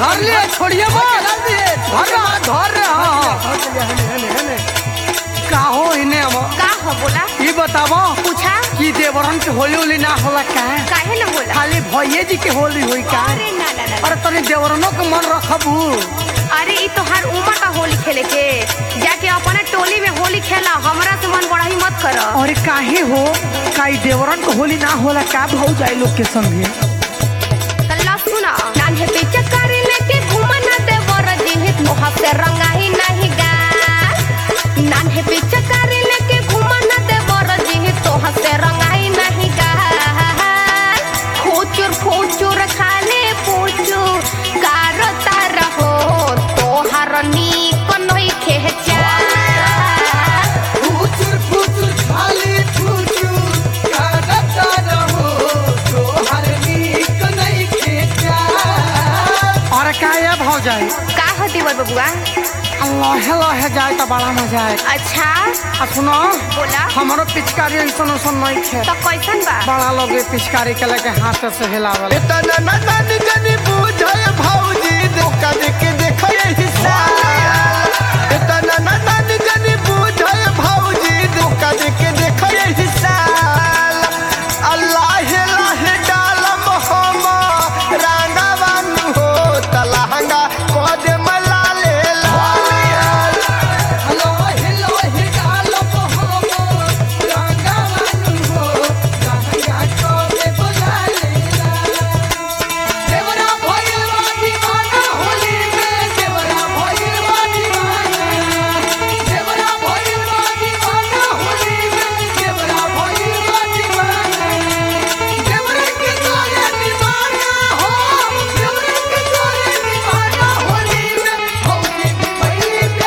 धर ले छोड़िए मत धर रहा धर रहा का हो इने अब का हो बोला ई बताबो पूछा कि देवरन के होली होली ना होला का काहे न बोला खाली भैये जी के होली हुई का अरे ना ना ना अरे तनी देवरनों के मन रखबू अरे ई तो हर उम्र का होली खेले के जाके अपने टोली में होली खेला हमरा से मन बड़ा ही मत कर अरे काहे हो काई देवरन के होली ना होला का भौ जाए लोग के संगे तल्ला सुना नान्हे पे चक्कर लेके घूमा ना दे वर जिहित मोह से रंगा ही नहीं गाल नान्हे पे चक्कर लेके घूमा ना दे वर जिहित तोह से रंगा ही नहीं गाल फूचुर फूचुर खाले पूचू कारो तार हो तोहर नीक नई खेचा फुचुर फुचुर खाली फुचुर करता रहो तोहर नीक नहीं खेचा अरे का ये भौ जाए का होती बर बबुआ लहे लहे जाए तो बड़ा मजा आए अच्छा आ सुनो बोला हमारो पिचकारी ऐसन ऐसन नहीं खे तो कैसन बा बड़ा लोग ये पिचकारी के लेके हाथ से हिलावल इतना ना नानी जनी बुझाए भौजी धोखा देके देखो ये हिस्सा इतना ना नानी जनी बुझाए भौजी धोखा देके देखो ये हिस्सा अल्लाह लाह डालम हम रांगावन हो तलहंगा कोदे मला ले लाल हेलो हेलो हे डालो हो रंगा मन हो रंगा को दे बुला लेला देवरा भइलवा दीवाना होली में देवरा भइलवा दीवाना देवरा भइलवा दीवाना होली में देवरा भइलवा दीवाना देवरा के तोरे दीवाना हो देवरा के तोरे दीवाना होली में होली में भइली पे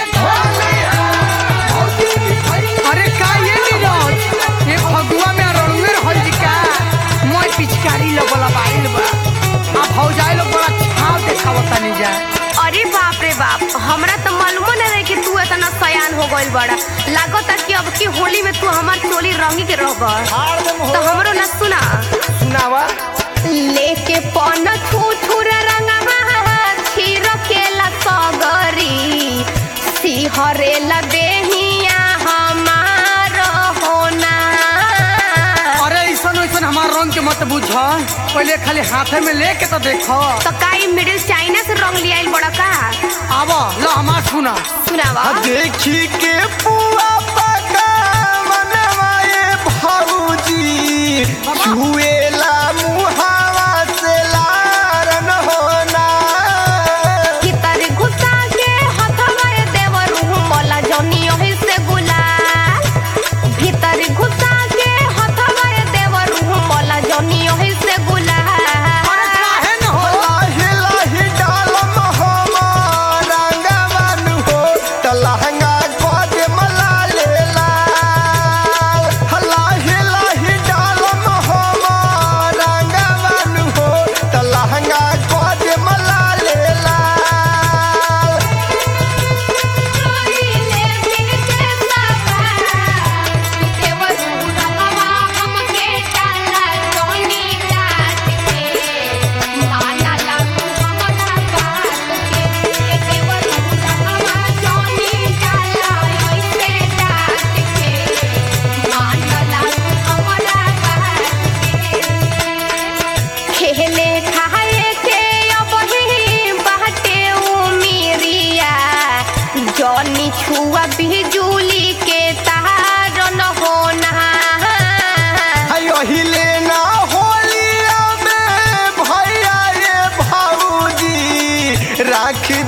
अरे का ये नीरज ये फगुआ में रणुए रहल जी का मोय पिचकारी लगल बाइल बा आ भौजाई लोग बड़ा छाव देखावता नहीं जा अरे बाप रे बाप हमरा तो मालूम न रहे कि तू इतना सयान हो गइल बड़ा लागत कि अब की होली में तू हमार चोली रंगी के रह तो हमरो न सुना सुनावा लेके पन छू छुर रंगा छीर के सगरी सिहरे ल देहिया हमार होना अरे ऐसन ऐसन हमार रंग के मत बुझ पहले खाली हाथे में लेके तो देखो तो काई मिडिल चाइना से रंग लियाइल बड़ा का आवा लो हमार सुना सुनावा देखी के पुआ पका मनवाए भौजी छुएला मुहावा से लारन होना भीतर घुसा के हथवा देवर मला जनी ओहि से गुलाल भीतर घुसा के हथवा देवर मला जनी ओहि से गुलाल अरे काहे न हो लाहे लाहे डालम हम रंगवन हो त लहंगा कोदे मला ले लाल लाहे लाहे डालम हम रंगवन हो त लहंगा कोदे मला ले लाल खेले खाए के अब ही बाटे उमिरिया जनी छुआ बिजुली के तार न होना हाय हिले ना होलिया में भैया रे भौजी राख